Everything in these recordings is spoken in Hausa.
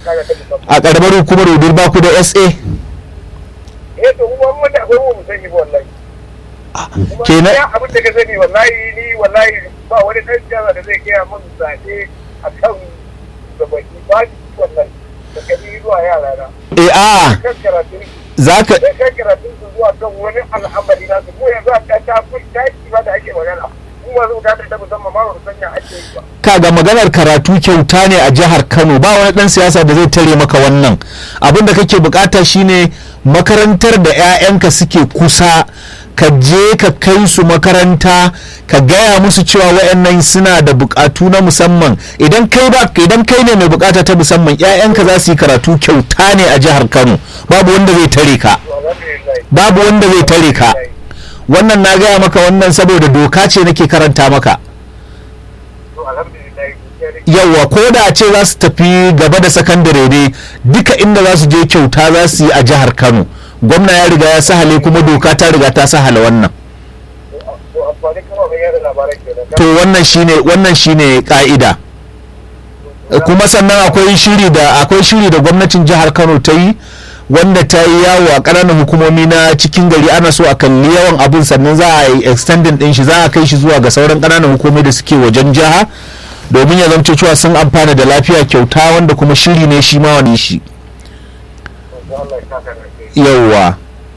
bukata ta musamman a karamar hukumar wudil ba ku da sa eh to kuma mun da akwai mu sani ba wallahi kuma kenan ya abin da ka sani wallahi ni wallahi ba wani dan jama'a da zai gaya min zaɓe a kan gabaki ba shi wallahi da kani zuwa yara na eh a kan karatun zaka da kan karatun su zuwa kan wani al'amari na su mu yanzu a ta ta kun ta yi ba da ake magana mu ma zo ta ta musamman ma wani sanya ake yi ba kaga maganar karatu kyauta ne a jihar Kano ba wani dan siyasa da zai tare maka wannan abin da kake bukata shine makarantar da 'ya'yanka suke kusa ka je ka kai su makaranta ka gaya musu cewa wayannan suna da bukatu na musamman idan kai ba idan kai ne mai bukata ta musamman 'ya'yanka za su yi karatu kyauta ne a jihar Kano babu wanda zai tare ka to alhamdulillah babu wanda zai tare ka wannan na gaya maka wannan saboda doka ce nake karanta maka to alhamdulillah gaskiya ne yawwa ko da a ce za su tafi gaba da sakandare ne duka inda za su je kyauta za su yi a jihar kano gwamna ya riga ya sahale kuma doka ta riga ta sahala wannan to amfani kama mai yada labarai kenan to wannan shine wannan shine ka'ida kuma sannan akwai shiri da akwai shiri da gwamnatin jihar kano ta yi wanda ta yi yawo a ƙananan hukumomi na cikin gari ana so a kalli yawan abin sannan za a yi extending din shi za a kai shi zuwa ga sauran ƙananan hukumomi da suke wajen jiha domin ya zamce cewa sun amfana da lafiya kyauta wanda kuma shiri ne shi ma wani shi to Allah ya saka da kai yauwa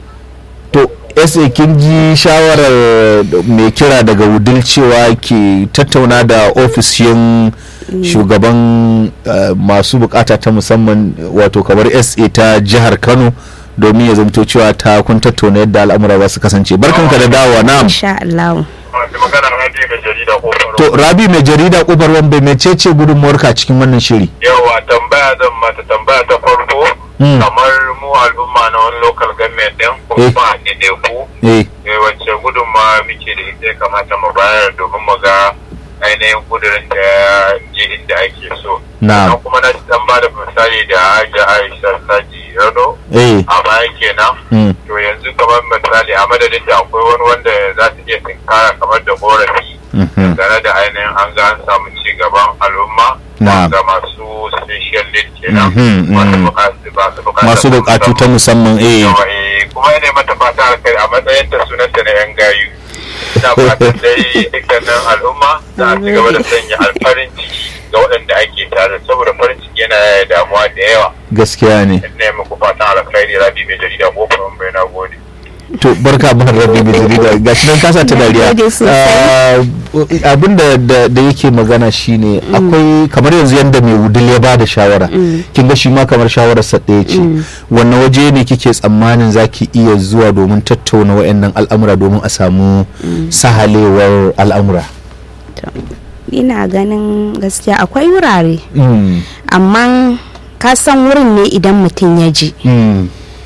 to sa kin ji shawarar mai kira daga wudil cewa ke tattauna da ofishin shugaban eh, masu bukata ta musamman wato kamar sa ta jihar kano domin ya zamto cewa ta kun tattauna yadda al'amura za su kasance barkanka da dawowa na'am insha Allah masu magana na biyu mai jarida ko faro to rabi mai jarida kofar wambe mecece gudunmuwarka cikin wannan shiri yawa tambaya zan mata tambaya ta farko Mm. kamar mu al'umma na wani local government din ko Eh. kuma a ɗaiɗaiku eh eh, wacce gudunma muke da ita ya kamata mu bayar domin mu ga ainihin kudurin da ya je inda ake so Na'am. Sannan kuma na ci dan ba da misali da Hajiya Aisha Saji Rano eh a baya kenan mm, to yanzu kamar misali a madadin da akwai wani wanda za su iya tinkara kamar da korafi mhm, tare da ainihin an ga an samu ci gaban al'umma Na'am. ga masu special need kenan Mhm, masu mhm. bukatu masu bukatu masu bukatu ta musamman eh Yawa, eh, kuma yana mata fata alkai a matsayin ta sunanta na yan gayu ina fatan dai dukkanin al'umma za a ci gaba da sanya alfarin ciki ga waɗanda ake tare saboda farin ciki yana yaya damuwa da yawa gaskiya ne ina yi muku fatan alkhairi rabi mai jarida ko kuma bai na gode to barka ban rabi mai jarida ga shi nan kasa ta dariya gode sosai. Ah, abin da da da yake magana shine akwai kamar yanzu yanda mai wudil ya bada shawara kin ga shi ma kamar shawarar sa ɗaya ce wannan waje ne kike tsammanin zaki iya zuwa domin tattauna wayannan al'amura domin a samu sahalewar al'amura to, ina ganin gaskiya akwai wurare Mm, amma ka san wurin ne idan mutum ya je mm,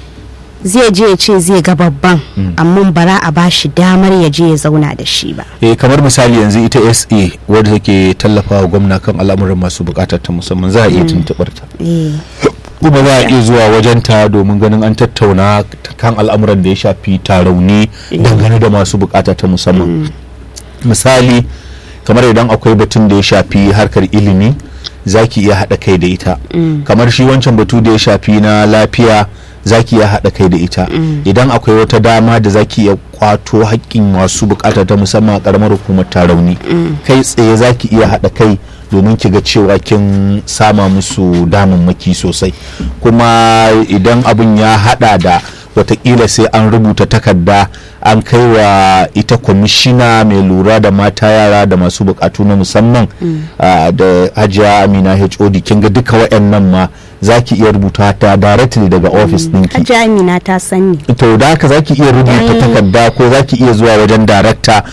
zai je ya ce zai ga babban amma bara a bashi damar ya je ya zauna da shi ba eh kamar misali yanzu ita SA wadda take tallafawa gwamna kan al'amuran masu bukatar ta musamman za a iya tuntuɓar ta eh kuma za a iya zuwa wajenta domin ganin an tattauna kan al'amuran da ya shafi tarauni dangane da masu bukata ta musamman misali kamar idan akwai batun da ya shafi harkar ilimi za ki iya haɗa kai da ita kamar shi wancan batu da ya shafi na lafiya za ki iya haɗa kai da ita idan akwai wata dama da za ki iya kwato haƙƙin masu bukata ta musamman a ƙaramar hukumar tarauni kai tsaye za ki iya haɗa kai domin ki ga cewa kin sama musu damammaki sosai kuma idan abin ya hada da watakila sai an rubuta takarda an kai wa ita kwamishina mai lura da mata yara da masu bukatu na musamman ah, da hajiya amina hod kin ga duka waɗannan ma za ki iya rubuta ta directly daga office ɗinki hajji amina ta sani to da haka zaki iya rubuta Ai. takarda ko zaki iya zuwa wajen darakta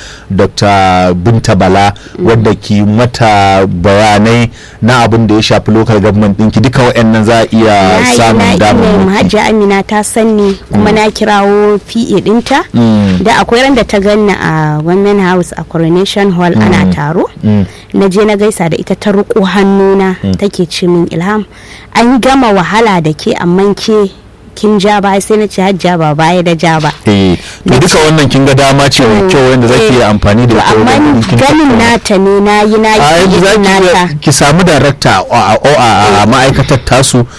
dr binta bala wadda ki mata bayanai na abin da ya shafi local government ɗinki duka waɗannan za a iya na yi na samun email damar hajji amina ta sani kuma na kirawo pa dinta da akwai ran da ta ganna a women house a coronation hall ana taro na je na gaisa da ita ta riko hannuna take ce min ilham an gama wahala da ke amma ke kin ja baya sai na ce hajja ba baya da ja ba eh to duka wannan kin ga dama ce mai kyau wanda zaki iya amfani da to ita wajen amma ganin kin ganin tattauna. nata ne na yi na a yanzu yi za ki nata iya- ki samu darakta a a- a- a ma'aikatar tasu